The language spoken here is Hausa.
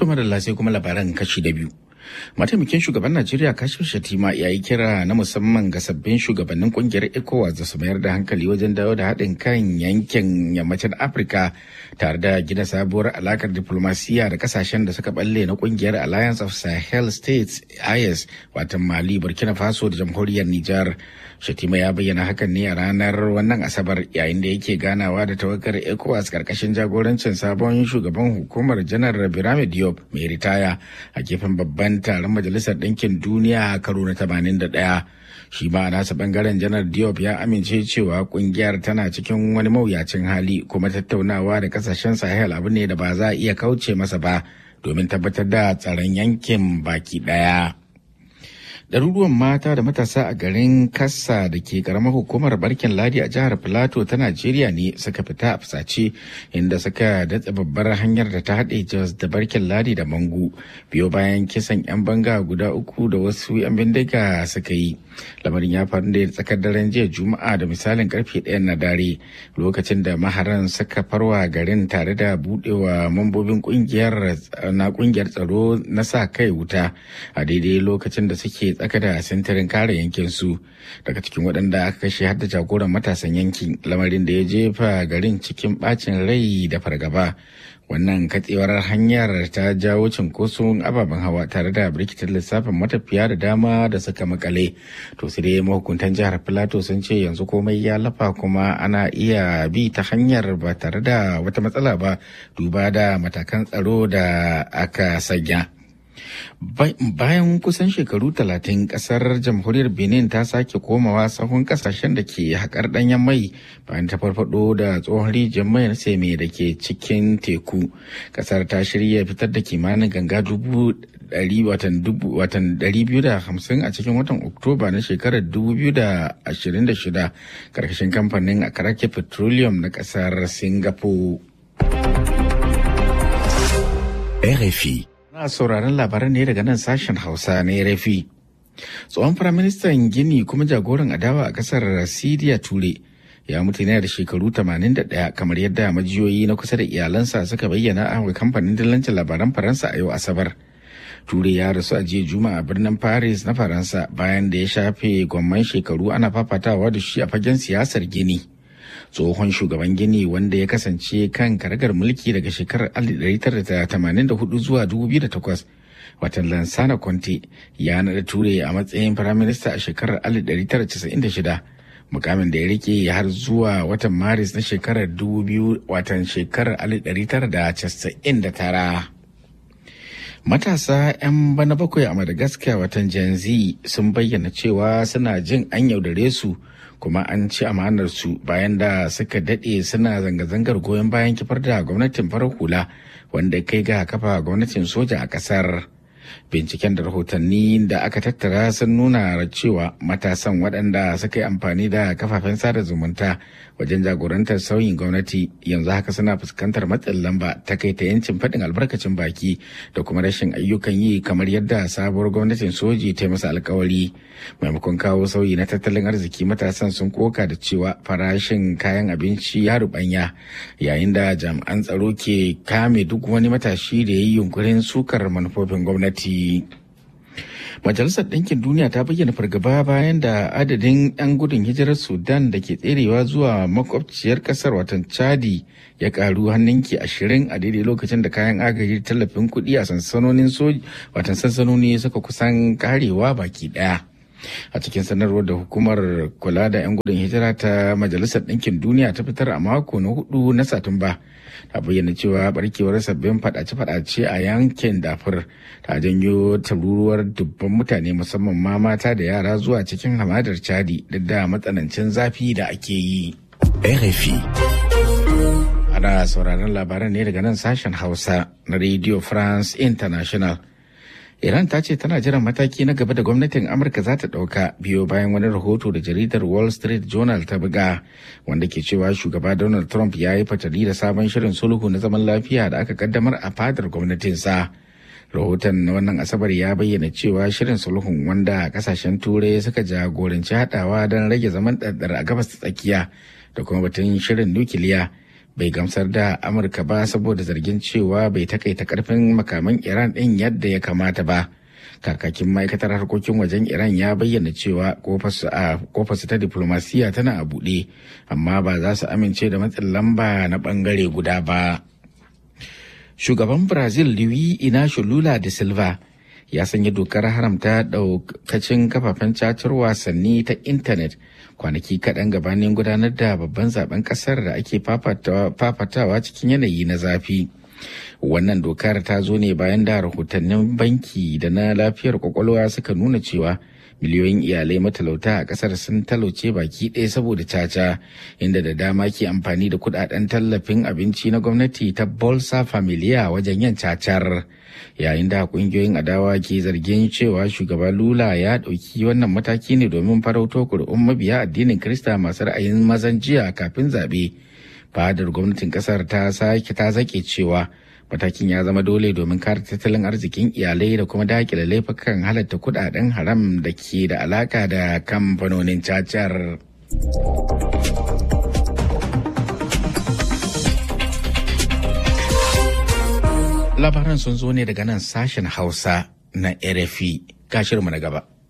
To madalla sai kuma labaran kashi da biyu. Mataimakin shugaban Najeriya Kashif Shatima ya yi kira na musamman ga sabbin shugabannin kungiyar ECOWAS da su mayar da hankali wajen dawo da haɗin kan yankin yammacin Afirka tare da gina sabuwar alakar diplomasiya da kasashen da suka balle na kungiyar Alliance of Sahel States IS watan Mali, Burkina Faso da jamhuriyar Nijar. Shatima ya bayyana hakan ne a ranar wannan Asabar yayin da yake ganawa da tawagar ECOWAS karkashin jagorancin sabon shugaban hukumar janar Birame Diop mai ritaya a gefen babban taron Majalisar Ɗinkin Duniya karo na 81. Shi ma a nasa bangaren janar Diop ya amince cewa kungiyar tana cikin wani mawuyacin hali kuma tattaunawa da kasashen Sahel abu ne da ba za a iya kauce masa ba domin tabbatar da tsaron yankin baki ɗaya. ɗaruruwan mata da matasa a garin kassa da ke karamar hukumar barkin ladi a jihar filato ta najeriya ne suka fita a fusace inda suka datse babbar hanyar da ta haɗe jos da barkin ladi da mangu biyo bayan kisan 'yan banga guda uku da wasu 'yan bindiga suka yi lamarin ya faru da tsakar daren jiya juma'a da misalin karfe ɗaya na dare lokacin da maharan suka farwa garin tare da buɗewa mambobin kungiyar na kungiyar tsaro na sa kai wuta a daidai lokacin da suke tsaka da sintirin kare yankin su daga cikin waɗanda aka kashe har da jagoran matasan yankin lamarin da ya jefa garin cikin bacin rai da fargaba wannan katsewar hanyar ta jawo cinkoson ababen hawa tare da birkitar lissafin matafiya da dama da suka makale to sai dai mahukuntan jihar filato sun ce yanzu komai ya lafa kuma ana iya bi ta hanyar ba tare da wata matsala ba duba da matakan tsaro da aka sanya bayan kusan shekaru talatin kasar jamhuriyar benin ta sake komawa sahun kasashen da ke haƙar ɗanyen mai bayan ta farfado da tsohon rijiyar mai na seme da ke cikin teku kasar ta shirya fitar da kimanin ganga dubu watan hamsin a cikin watan oktoba na shekarar 2026 karkashin kamfanin akarake petroleum na kasar singapore RFI Na sauraron labaran ne daga nan sashen Hausa na RFI. Tsohon Firaministan Gini kuma jagoran adawa a kasar Siriya Ture ya mutu ne da shekaru 81 kamar yadda majiyoyi na kusa da iyalansa suka bayyana a kamfanin dillancin labaran Faransa a yau Asabar. Ture ya rasu a jiya Juma'a a birnin Paris na Faransa bayan da ya shafe gwamman shekaru ana fafatawa da shi a fagen siyasar Gini. tsohon shugaban gini wanda ya kasance kan karagar mulki daga shekarar 1984 zuwa 2008 watan lansana conte ya naɗa ture a matsayin firaminista a shekarar 1996 mukamin da ya rike har zuwa watan maris na shekarar 2000 watan shekarar 1999 Matasa 'yan bana bakwai a Madagascar watan Gen Z sun bayyana cewa suna jin an yaudare su kuma an ci amanar su bayan da suka daɗe suna zanga-zangar goyon bayan kifar da gwamnatin farar hula wanda kai ga kafa gwamnatin soja a ƙasar. Binciken da rahotanni da aka tattara sun nuna cewa matasan waɗanda suka yi amfani da kafafen sada zumunta wajen jagorantar sauyin gwamnati yanzu haka suna fuskantar matsin lamba ta kai ta yancin faɗin albarkacin baki da kuma rashin ayyukan yi kamar yadda sabuwar gwamnatin soji ta masa alkawari maimakon kawo sauyi na tattalin arziki matasan sun koka da cewa farashin kayan abinci ya rubanya yayin da jami'an tsaro ke kame duk wani matashi da ya yi yunkurin sukar manufofin gwamnati. Majalisar Ɗinkin Duniya ta bayyana fargaba bayan da adadin 'yan gudun hijirar Sudan da ke tserewa zuwa makwabciyar ƙasar watan Chadi ya ƙaru hannunki ashirin a daidai lokacin da kayan agaji tallafin kuɗi a sansanonin soji watan sansanoni suka kusan karewa baki ɗaya. a cikin sanarwar da hukumar kula da 'yan gudun hijira ta majalisar ɗinkin duniya ta fitar a mako na hudu na satumba ta bayyana cewa barkewar sabbin fadace-fadace a yankin dafur ta janyo taruruwar dubban mutane musamman ma mata da yara zuwa cikin hamadar chadi duk da matsanancin zafi da ake yi RFI. ana sauraron labaran ne daga nan sashen hausa na radio france international Iran ta ce tana jiran mataki na gaba da gwamnatin Amurka za ta ɗauka biyo bayan wani rahoto da jaridar Wall Street Journal ta buga wanda ke cewa shugaba Donald Trump ya yi fatali da sabon shirin sulhu na zaman lafiya da aka kaddamar a fadar gwamnatinsa. Rahoton na wannan Asabar ya bayyana cewa shirin sulhun wanda kasashen turai suka jagoranci haɗawa don rage zaman ɗaɗɗar a gabas ta tsakiya da kuma batun shirin nukiliya bai gamsar da amurka ba saboda zargin cewa bai takaita karfin makaman iran ɗin yadda ya kamata ba kakakin ma'aikatar harkokin wajen iran ya bayyana cewa kofarsu ta diplomasiya tana a buɗe amma ba za su amince da matsin lamba na ɓangare guda ba shugaban brazil luis inacio lula da silva ya sanya dokar haramta daukacin kafafen cacar wasanni ta intanet kwanaki kaɗan gabanin gudanar da babban zaben ƙasar da ake fafatawa cikin yanayi na zafi wannan dokar ta zo ne bayan da rahotannin banki da na lafiyar kwakwalwa suka nuna cewa miliyoyin iyalai matalauta a kasar sun talauce baki ɗaya saboda caca inda da dama ke amfani da kudaden tallafin abinci na gwamnati ta bolsa familia wajen yin cacar yayin da kungiyoyin adawa ke zargin cewa shugaba lula ya ɗauki wannan mataki ne domin farauto kuri'un mabiya addinin krista masu ra'ayin mazan jiya kafin zaɓe fadar gwamnatin kasar ta sake ta zake cewa matakin ya zama dole domin kare tattalin arzikin iyalai da kuma dakile laifukan halatta kudaden haram da ke da alaka da kamfanonin cacar. labaran sun zo ne daga nan sashen hausa na rfi gashirmu na gaba